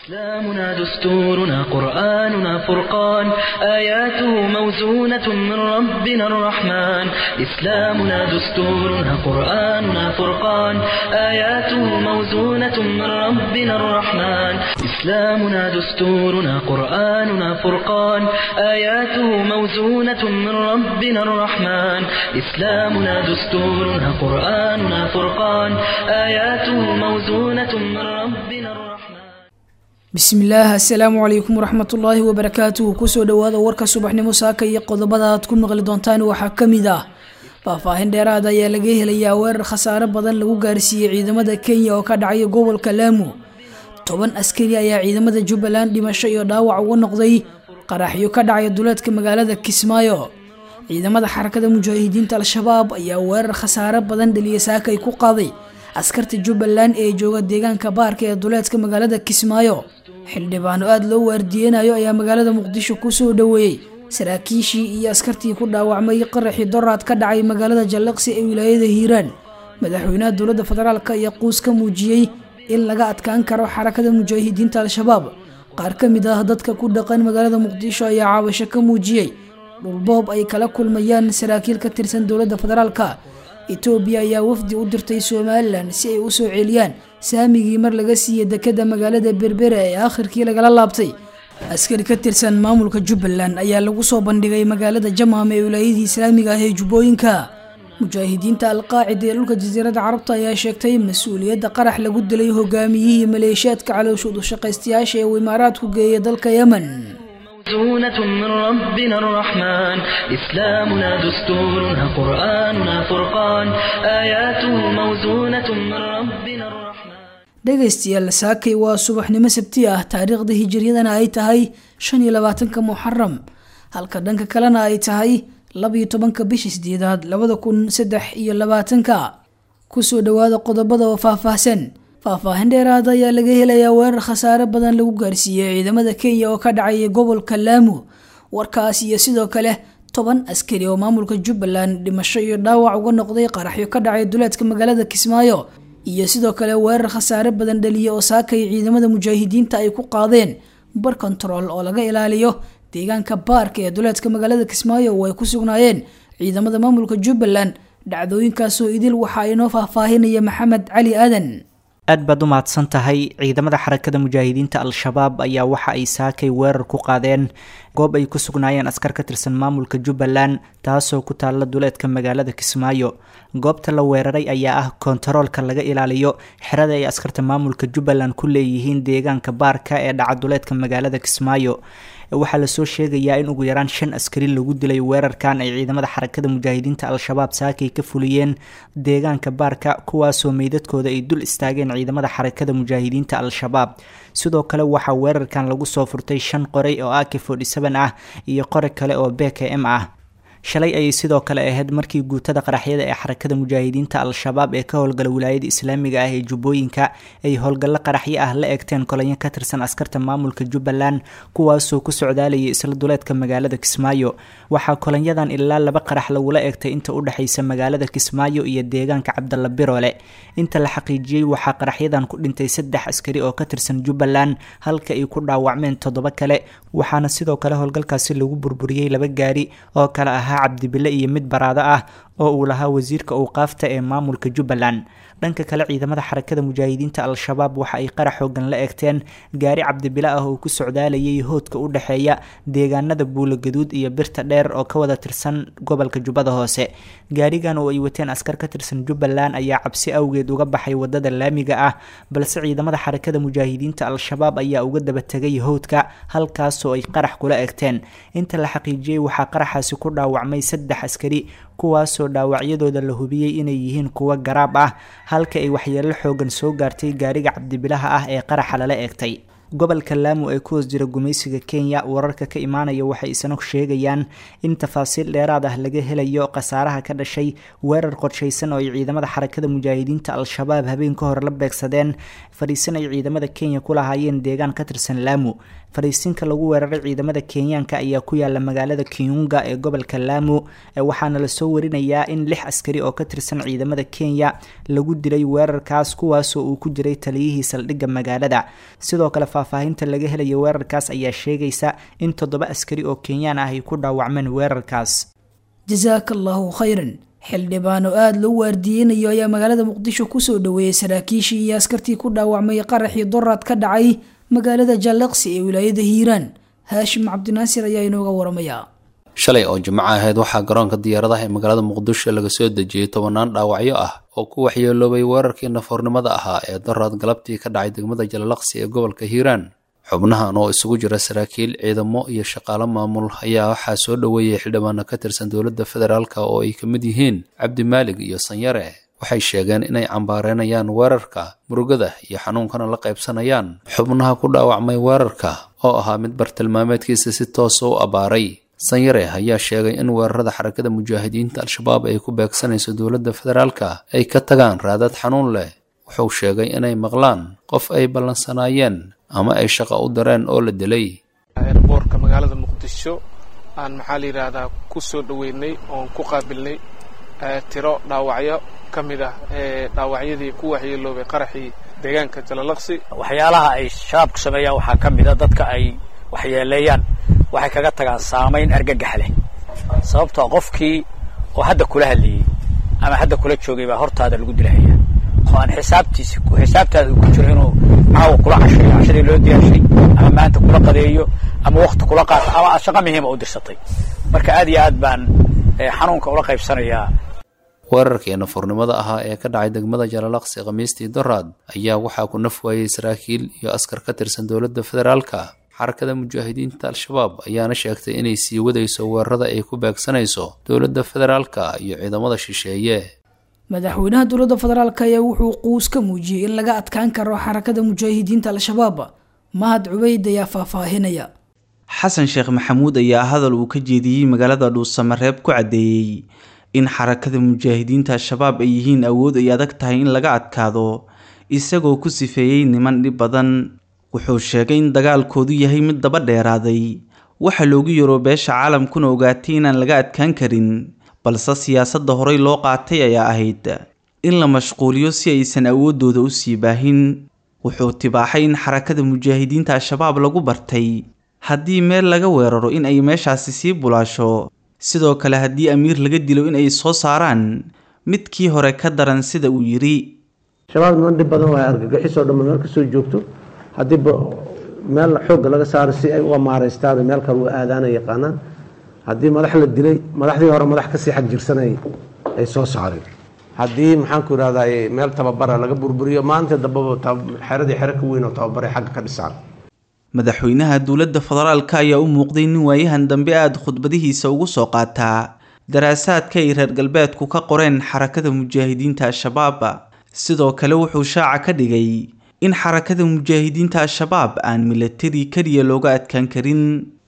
إسلامنا دستورنا قرآننا فرقان آياته موزونة من ربنا الرحمن إسلامنا دستورنا قرآننا فرقان آياته موزونة من ربنا الرحمن إسلامنا دستورنا قرآننا فرقان آياته موزونة من ربنا الرحمن إسلامنا دستورنا قرآننا فرقان آياته موزونة من ربنا الرحمن bismillaah assalaamu calaykum waraxmatullaahi wabarakaatuhu kusoo dhowaada warka subaxnimo saaka iyo qodobada aad ku maqli doontaan waxaa ka mid ah faahfaahin dheeraad ayaa laga helayaa weerar khasaare badan lagu gaarsiiyey ciidamada kenya oo ka dhacaya gobolka laamu toban askari ayaa ciidamada jubbaland dhimasho iyo dhaawac uga noqday qaraxyo ka dhacaya duleedka magaalada kismaayo ciidamada xarakada mujaahidiinta al-shabaab ayaa weerar khasaare badan dhaliya saakay ku qaaday askarta jubbaland ee jooga deegaanka baarka ee duleedka magaalada kismaayo xildhibaano aada loo waardiyeynayo ayaa magaalada muqdisho kusoo dhoweeyey saraakiishii iyo askartii ku dhaawacmay qaraxii doraad ka dhacay magaalada jallaqsi ee wilaayada hiiraan madaxweynaha dowladda federaalk ayaa quus ka muujiyey in laga adkaan karo xarakada mujaahidiinta al-shabaab qaar ka mid ah dadka ku dhaqan magaalada muqdisho ayaa caawasho ka muujiyey dhulboob ay kala kulmayaan saraakiil ka tirsan dowladda federaalka etoobiya ayaa wafdi u dirtay somalilan si ay u soo celiyaan saamigii mar laga siiyey dekada magaalada berbera ee akhirkii lagala laabtay askari ka tirsan maamulka jubbaland ayaa lagu soo bandhigay magaalada jamham ee wilaayadii islaamiga ah ee jubbooyinka mujaahidiinta alqaacida ee dhulka jasiiradda carabta ayaa sheegtay mas-uuliyadda qarax lagu dilay hogaamiyihii maleeshiyaadka calooshoodu shaqaystayaasha ee uu imaaraadku geeyay dalka yemen موزونة من ربنا الرحمن إسلامنا دستورنا قرآننا فرقان آياته موزونة من ربنا الرحمن dhegaystayaal saakay waa subaxnimo sabti ah taariikhda hijiriyadana ay tahay shan iyo labaatanka muxaram halka dhanka kalena ay tahay labiyo tobanka bisha sideedaad labada kun saddex iyo labaatanka kusoo dhowaada qodobada oo faahfaahsan faahfaahin dheeraada ayaa laga helayaa weerar khasaare badan lagu gaarsiiyey ciidamada kenya oo ka dhacaya gobolka laamu warkaas iyo sidoo kale toban askari oo maamulka jubbaland dhimasho iyo dhaawac uga noqday qaraxyo ka dhacay duleedka magaalada kismaayo iyo sidoo kale weerar khasaare badan dhaliya oo saakay ciidamada mujaahidiinta ay ku qaadeen bar control oo laga ilaaliyo deegaanka baarka ee duleedka magaalada kismaayo oo ay ku sugnaayeen ciidamada maamulka jubbaland dhacdooyinkaasoo idil waxaa inoo faahfaahinaya maxamed cali aadan aad baad u mahadsan tahay ciidamada xarakada mujaahidiinta al-shabaab ayaa waxa ay saakay weerar ku qaadeen goob ay ku sugnaayeen askar ka tirsan maamulka jubbaland taasoo ku taalla duleedka magaalada kismaayo goobta la weeraray ayaa ah kontaroolka laga ilaaliyo xerada ay askarta maamulka jubbaland ku leeyihiin deegaanka baarka ee dhaca duleedka magaalada kismaayo waxaa lasoo sheegayaa in ugu yaraan shan askari lagu dilay weerarkan ay ciidamada xarakada mujaahidiinta al-shabaab saakay ka fuliyeen deegaanka baarka kuwaasoo meydadkooda ay dul istaageen ciidamada xarakada mujaahidiinta al-shabaab sidoo kale waxaa weerarkan lagu soo furtay shan qoray oo ak forty seven ah iyo qori kale oo b k m ah shalay ayay sidoo kale ahayd markii guutada qaraxyada ee xarakada mujaahidiinta al-shabaab ee ka howlgala wilaayada islaamiga ah ee jubbooyinka ay howlgallo qaraxyo ah la egteen kolanyo ka tirsan askarta maamulka jubbaland kuwaasoo ku socdaalayay isla duleedka magaalada kismaayo waxaa kolanyadan ilaa laba qarax lagula egtay inta u dhexaysa magaalada kismaayo iyo deegaanka cabdalla biroole inta la xaqiijiyey waxaa qaraxyadan ku dhintay saddex askari oo ka tirsan jubbaland halka ay ku dhaawacmeen toddoba kale waxaana sidoo kale howlgalkaasi lagu burburiyey laba gaari oo kale ahaa cabdibile iyo mid baraado ah oo uu lahaa wasiirka owqaafta ee maamulka jubbaland dhanka kale ciidamada xarakada mujaahidiinta al-shabaab waxa ay qarax xoogan la egteen gaari cabdibile ah oo ku socdaalayay hoodka u dhexeeya deegaanada buulogaduud iyo birta dheer oo ka wada tirsan gobolka jubbada hoose gaarigan oo ay wateen askar ka tirsan jubbaland ayaa cabsi awgeed uga baxay wadada laamiga ah balse ciidamada xarakada mujaahidiinta al-shabaab ayaa uga daba tegay howdka halkaasoo ay qarax kula egteen inta la xaqiijiyey waxaa qaraxaasi ku dhaawacmay saddex askari kuwaasoo dhaawacyadooda la hubiyey inay yihiin kuwo garaab ah halka ay waxyeelo xoogan soo gaartay gaariga cabdibilaha ah ee qaraxa lala eegtay gobolka laamu ee ku hoos jira gumaysiga kenya wararka ka imaanaya waxay isna sheegayaan in tafaasiil dheeraad ah laga helayo khasaaraha ka dhashay weerar qorshaysan oo ay ciidamada xarakada mujaahidiinta al-shabaab habeen ka hor la beegsadeen fadhiisan ay ciidamada kenya ku lahaayeen deegaan ka tirsan laamu fadhiisinka lagu weeraray ciidamada kenyaanka ayaa ku yaala magaalada kiunga ee gobolka laamu waxaana lasoo warinayaa in lix askari oo ka tirsan ciidamada kenya lagu dilay weerarkaas kuwaasoo uu ku jiray taliyihii saldhigga magaalada sidoo kale faahfaahinta laga helaya weerarkaas ayaa sheegaysa in toddoba askari oo kenyaan ah ay ku dhaawacmeen weerarkaas jasaaka allaahu khayran xildhibaan oo aada loo waardiyeynayo ayaa magaalada muqdisho kusoo dhaweeyey saraakiishii iyo askartii ku dhaawacmay qaraxii doraad ka dhacay magaalada jaalaqsi ee wilaayada hiiraan haashim cabdinaasir ayaa inooga waramaya shalay oo jimco ahayd waxaa garoonka diyaaradaha ee magaalada muqdisho laga soo dejiyey tobanaan dhaawacyo ah oo ku waxyeeloobay weerarkii nafoornimada ahaa ee doraad galabtii ka dhacay degmada jalalaqsi ee gobolka hiiraan xubnahan oo isugu jira saraakiil ciidamo iyo shaqaalo maamul ayaa waxaa soo dhoweeyey xildhibaano ka tirsan dowladda federaalka oo ay ka mid yihiin cabdimaalig iyo sanyare waxay sheegeen inay cambaareynayaan weerarka murugada iyo xanuunkana la qaybsanayaan xubnaha ku dhaawacmay weerarka oo ahaa mid bartilmaameedkiisa si toosa u abbaaray sanyare ayaa sheegay in weerarada xarakada mujaahidiinta al-shabaab ay ku beegsanayso dowladda federaalka ay ka tagaan raadad xanuun leh wuxuu sheegay inay maqlaan qof ay ballansanaayeen ama ay shaqa u dareen oo la dilay eerboorka magaalada muqdisho aan maxaa la yidhaahdaa ku soo dhoweynay oon ku qaabilnay tiro dhaawacyo ka mid ah ee dhaawacyadii ku waxyeeloobay qaraxii deegaanka jalalaqsi waxyaalaha ay shabaabku sameeyaan waxaa ka mid a dadka ay waxyeeleeyaan waxay kaga tagaan saamayn argagax leh sababtoo qofkii oo hadda kula hadlayey ama hadda kula joogay baa hortaada lagu dilahaya oo aan xisaabtiisi xisaabtaada ku jiro inuu caawa kula cashayo cashadii loo diyaarshay ama maanta kula qadeeyo ama wakti kula qaato ama aad shaqo muhiima u dirsatay marka aad iyo aad baan xanuunka ula qaybsanayaa weerarkii nafuurnimada ahaa ee ka dhacay degmada jalalaqsi khamiistii doraad ayaa waxaa ku naf waayey saraakiil iyo askar ka tirsan dowladda federaalka xarakada mujaahidiinta al-shabaab ayaana sheegtay inay sii wadayso weerarada ay ku beegsanayso dowladda federaalka iyo ciidamada shisheeye madaxweynaha dowladda federaalk ayaa wuxuu quus ka muujiyey in laga adkaan karo xarakada mujaahidiinta al-shabaab mahad cubeyd ayaa faahfaahinaya xasan sheekh maxamuud ayaa hadal uu ka jeediyey magaalada dhuusamareeb ku caddeeyey in xarakada mujaahidiinta al-shabaab ay yihiin awood ay adag tahay in laga adkaado isagoo ku sifeeyey niman dhib badan wuxuu sheegay in dagaalkoodu yahay mid daba dheeraaday waxa loogu yaro beesha caalamkuna ogaatay inaan laga adkaan karin balse siyaasadda horey loo qaatay ayaa ahayd in la mashquuliyo si aysan awooddooda u sii baahin wuxuu tibaaxay in xarakada mujaahidiinta al-shabaab lagu bartay haddii meel laga weeraro in ay meeshaasi sii bulaasho sidoo kale haddii amiir laga dilo in ay soo saaraan midkii hore ka daran sida uu yidhi shabaab niman dhib badan waa argagixisoo dhamma meel kasoo joogto haddii meel xoogga laga saaro si ay uga maaraystaan meel kale u aadaana yaqaanaan haddii madax la dilay madaxdii hore madax kasii xag jirsanay ay soo saareen haddii maxaanku irahdaa meel tababara laga burburiyo maanta dambaba xeradii xero ka weyn oo tababaray xagga ka dhisaan madaxweynaha dowladda federaalka ayaa u muuqday nin waayahan dambe aada khudbadihiisa ugu soo qaataa daraasaadka ay reer galbeedku ka qoreen xarakada mujaahidiinta al-shabaab sidoo kale wuxuu shaaca ka dhigay in xarakada mujaahidiinta al-shabaab aan milatari keliya looga adkaan karin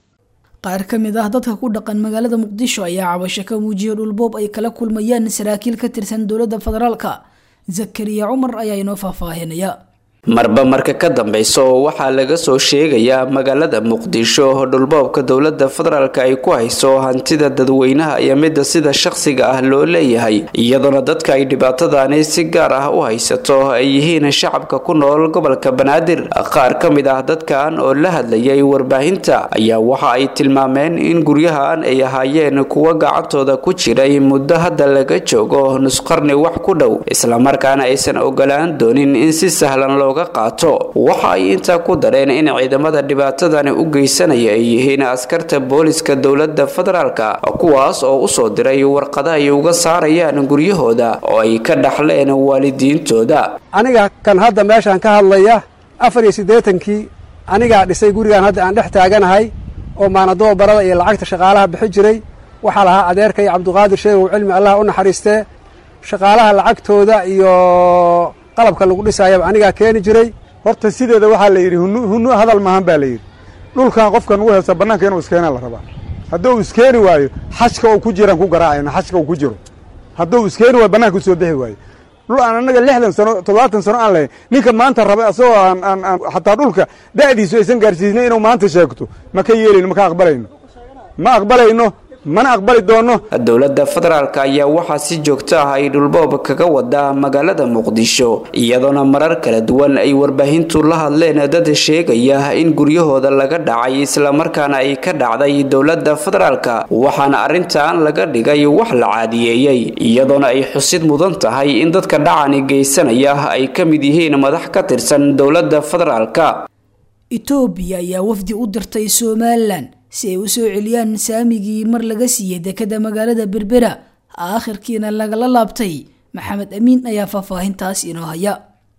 qaar ka mid ah dadka ku dhaqan magaalada muqdisho ayaa cabasho ka muujiyay dhulboob ay kala kulmayaan saraakiil ka tirsan dowladda federaalka zakariya cumar ayaa inoo faahfaahinaya marba marka ka dambeysa oo waxaa laga soo sheegayaa magaalada muqdisho dhulboobka dowladda federaalk ay ku hayso hantida dadweynaha iyo midda sida shaqsiga ah loo leeyahay iyadoona dadka ay dhibaatadani si gaar ah u haysato ay yihiin shacabka ku nool gobolka banaadir qaar ka mid ah dadkan oo la hadlayay warbaahinta ayaa waxa ay tilmaameen in guryahan ay ahaayeen kuwo gacantooda ku jiray muddo hadda laga joogo nusqarni wax ku dhow islamarkaana aysan ogolaan doonin in si sahlan looga qaato waxa ay intaa ku dareen in ciidamada dhibaatadani u geysanaya ay yihiin askarta booliska dowladda federaalka kuwaas oo usoo diray warqada ay uga saarayaan guryahooda oo ay ka dhaxleen waalidiintooda aniga kan hadda meeshaan ka hadlaya afar iyo siddeetankii anigaa dhisay gurigaan hadda aan dhex taaganahay oo maanadoo barada iyo lacagta shaqaalaha bixi jiray waxaa lahaa adeerkay cabduqaadir sheegow cilmi allah u naxariistee shaqaalaha lacagtooda iyo qalabka lagu dhisaayaba anigaa keeni jiray horta sideeda waxaa la yidhi hunu hunu hadal maahan baa la yidhi dhulkan qofkan ugu heesta bannaanka inuu iskeenaa la rabaa hadduu iskeeni waayo xashka uu ku jiraan ku garaacayna xashka uu ku jiro hadduu iskeeni waayo bannaanka usoo bixi waayo dhul aan annaga lixdan sano toddobaatan sano aan lahayn ninka maanta raba asagoo aan aan aan xataa dhulka da'diisu aysan gaarsiisnay inuu maanta sheegto ma ka yeelayno ma ka aqbalayno ma aqbalayno mana aqbali doono dowladda federaalk ayaa waxaa si joogto ah ay dhulboob kaga wadaa magaalada muqdisho iyadoona marar kala duwan ay warbaahintu la hadleen dad sheegaya in guryahooda laga dhacay islamarkaana ay ka dhacday dowladda federaalk waxaana arrintan laga dhigay wax la caadiyeeyey iyadoona ay xusid mudan tahay in dadka dhacani geysanaya ay ka mid yihiin madax ka tirsan dowladda federaalk etoobiya ayaa wafdi u dirtay somalilan si ay u soo celiyaan saamigii mar laga siiyey dekada magaalada berbera aakhirkiina lagala laabtay maxamed amiin ayaa faahfaahintaas inoo haya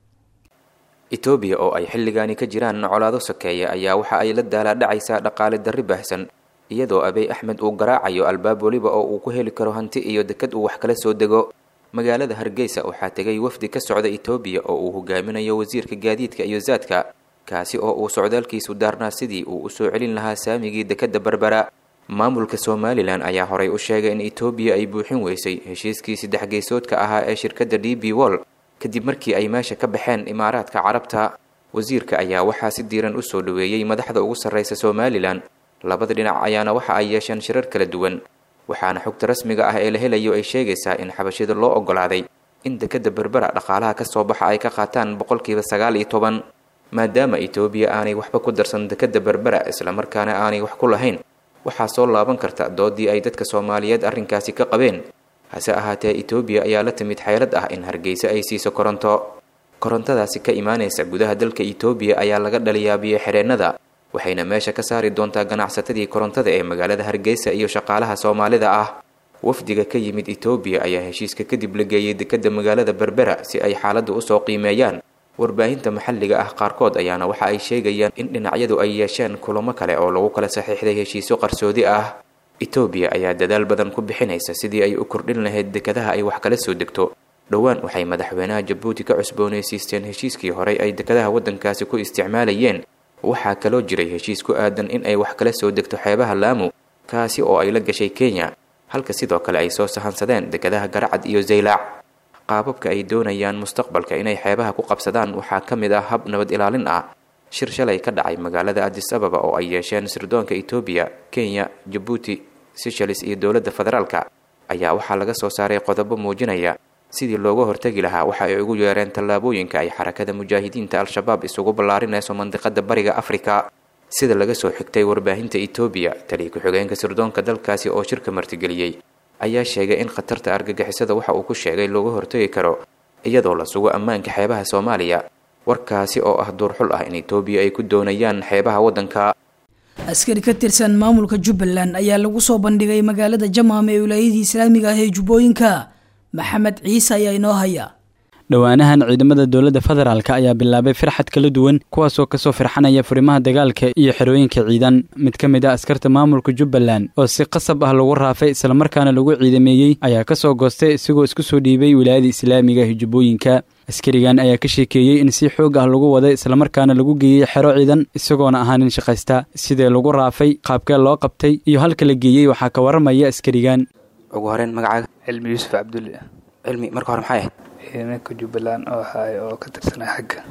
etoobiya oo ay xilligaani ka jiraan colaado sokeeya ayaa waxa ay la daalaadhacaysaa dhaqaale darri baahsan iyadoo abey axmed uu garaacayo albaab weliba oo uu ku heli karo hanti iyo dekad uu wax kala soo dego magaalada hargeysa waxaa tegay wafdi ka socda etoobiya oo uu hogaaminayo wasiirka gaadiidka iyo zaadka kaasi oo uu socdaalkiisu daarnaa sidii uu usoo celin lahaa saamigii dekadda berbera maamulka somalilan ayaa horay u sheegay in etoobiya ay buuxin weysay heshiiskii saddex geysoodka ahaa ee shirkadda d b wol kadib markii ay meesha ka baxeen imaaraadka carabta wasiirka ayaa waxaa si diiran usoo dhaweeyey madaxda ugu sarreysa somalilan labada dhinac ayaana waxa ay yeesheen shirar kala duwan waxaana xogta rasmiga ah ee la helayo ay sheegaysaa in xabashida loo ogolaaday in dekadda berbera dhaqaalaha ka soo baxa ay ka qaataan boqolkiiba sagaal iyo toban maadaama etoobiya aanay waxba ku darsan dekadda berbera islamarkaana aanay wax ku lahayn waxaa soo laaban karta doodii ay dadka soomaaliyeed arrinkaasi ka qabeen hase ahaatee etoobiya ayaa la timid xeelad ah in hargeysa ay siiso koronto korontadaasi ka imaanaysa gudaha dalka etoobiya ayaa laga dhaliyaa biyo-xidheennada waxayna meesha ka saari doontaa ganacsatadii korontada ee magaalada hargeysa iyo shaqaalaha soomaalida ah wafdiga ka yimid etoobiya ayaa heshiiska kadib la geeyey dekadda magaalada berbera si ay xaaladda usoo qiimeeyaan warbaahinta maxalliga ah qaarkood ayaana waxa ay sheegayaan in dhinacyadu ay yeesheen kulamo kale oo lagu kala saxiixday heshiisyo qarsoodi ah etoobiya ayaa dadaal badan ku bixinaysa sidii ay u kordhin lahayd dekadaha ay wax kala soo degto dhowaan waxay madaxweynaha jabuuti ka cusboonaysiisteen heshiiskii horey ay dekadaha waddankaasi ku isticmaalayeen waxaa kaloo jiray heshiis ku aadan in ay wax kala soo degto xeebaha laamu kaasi oo ay la gashay kenya halka sidoo kale ay soo sahansadeen dekadaha garacad iyo zaylaac qaababka ay doonayaan mustaqbalka inay xeebaha ku qabsadaan waxaa ka mid ah hab nabad ilaalin ah shir shalay ka dhacay magaalada adis ababa oo ay yeesheen sirdoonka etoobiya kenya jabuuti seychelles iyo dowladda federaalka ayaa waxaa laga soo saaray qodobo muujinaya sidii looga hortegi lahaa waxa ay ugu yeereen tallaabooyinka ay xarakada mujaahidiinta al-shabaab isugu ballaarinayso mandiqada bariga afrika sida laga soo xigtay warbaahinta etoobiya taliya ku-xigeenka sirdoonka dalkaasi oo shirka martigeliyey ayaa sheegay in khatarta argagixisada waxa uu ku sheegay looga hortegi karo iyadoo la sugo ammaanka xeebaha soomaaliya warkaasi oo ah duurxul ah in etoobiya ay ku doonayaan xeebaha waddanka askari ka tirsan maamulka jubbaland ayaa lagu soo bandhigay magaalada jamaam ee wilaayadii islaamiga ah ee jubbooyinka maxamed ciise ayaa inoo haya dhowaanahan ciidamada dowladda federaalk ayaa bilaabay firxad kala duwan kuwaasoo kasoo firxanaya furimaha dagaalka iyo xerooyinka ciidan mid ka mid ah askarta maamulka jubbaland oo si qasab ah lagu raafay islamarkaana lagu ciidameeyey ayaa kasoo goostay isagoo isku soo dhiibay wilaayada islaamiga ah jubbooyinka askarigan ayaa ka sheekeeyey in si xoog ah lagu waday islamarkaana lagu geeyey xero ciidan isagoona ahaa nin shaqaysta sidee lagu raafay qaabkee loo qabtay iyo halka la geeyey waxaa ka waramaya askarigan ugu horeyn magacaaga cilmi yuusuf cabdulle cilmi marka hore maxay ahayd ciidanka jubbaland oo ahaay oo ka tirsanay xagga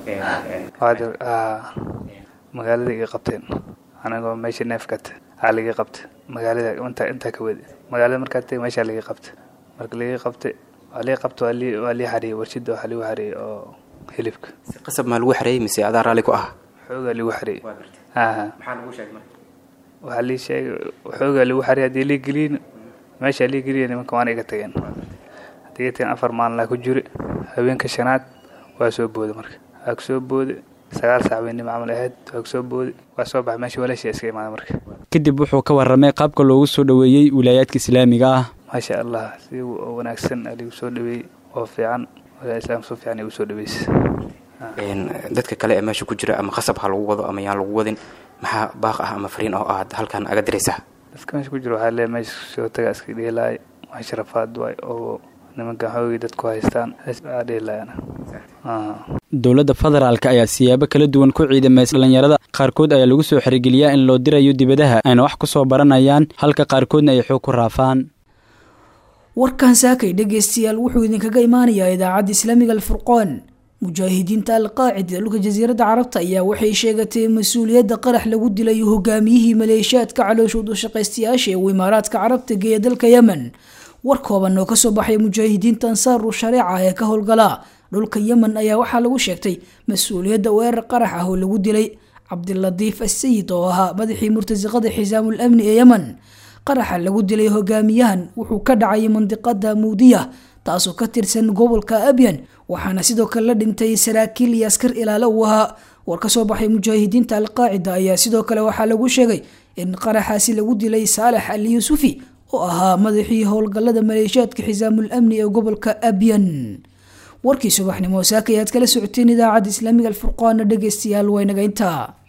magaalada iga qabteen anagoo meesha neefkata aa laga qabta magaalada intaa intaa ka wadi magaalada markaa teg meeshaa laga qabta marka laga qabtay waa lii qabta waa lii waa lii xareeyey warshada waxaa lagu xareeyey oo hilibka si qasab maa lagu xareeyey mise adaa raalli ku ah xoogaa lagu xareeyey aha maxaa lagu sheegay marka waxaa lii sheegay xoogaa lagu xareeyey haddii lii geliyin meeshaa lii geliya nimanka waana iga tageen haddii iga tageen afar maalin ku jiri haweenka shanaad waa soo booday marka waa kusoo booday sagaal saac weynimo camal ahayd waa kusoo booday waa soo baxay meesha walaashii iska imaada marka kadib wuxuu ka warramay qaabka loogu soo dhoweeyey wilaayaadka islaamiga ah maasha allah si wanaagsan aligu soo dhaweeyey oo fiican walaa islaam soo fiican igu soo dhaweysay dadka kale ee meesha ku jira ama qasab ha lagu wado ama yaan lagu wadin maxaa baaq ah ama fariin oo aad halkan aga diraysaa dadka meesha ku jira waxaa leeyahay meesha soo taga iska dheelaay waa sharafaad waay oo nimankan xoogii dadku haystaan aa dheelaayana dowladda federaalk ayaa siyaabo kala duwan ku ciidamaysa dhallinyarada qaarkood ayaa lagu soo xerigeliyaa in loo dirayo dibadaha ayna wax ku soo baranayaan halka qaarkoodna ay xoog ku raafaan warkan saakay dhegaystayaal wuxuu idinkaga imaanayaa idaacadda islaamiga alfurqoon mujaahidiinta alqaacida dhulka jasiiradda carabta ayaa waxay sheegatay mas-uuliyadda qarax lagu dilay hogaamiyihii maleeshiyaadka calooshood u shaqaystayaasha ee uu imaaraadka carabta geeya dalka yemen war kooban oo kasoo baxay mujaahidiinta ansaaru shareeca ee ka howlgala dhulka yemen ayaa waxaa lagu sheegtay mas-uuliyadda weerar qarax ah oo lagu dilay cabdilatiif asayid oo ahaa madaxii murtasiqada xisaamul amni ee yemen qaraxa lagu dilay hogaamiyahan wuxuu ka dhacay mandiqada muudiya taasoo ka tirsan gobolka abyan waxaana sidoo kale la dhintay saraakiil iyo askar ilaalo uu ahaa war ka soo baxay mujaahidiinta alqaacida ayaa sidoo kale waxaa lagu sheegay in qaraxaasi lagu dilay saalex ali yuusufi oo ahaa madaxii howlgallada maleeshiyaadka xisaamul amni ee gobolka abyan warkii subaxnimo saaka ayaad kala socoteen idaacadda islaamiga alfurqaana dhegeystayaal waynaga intaa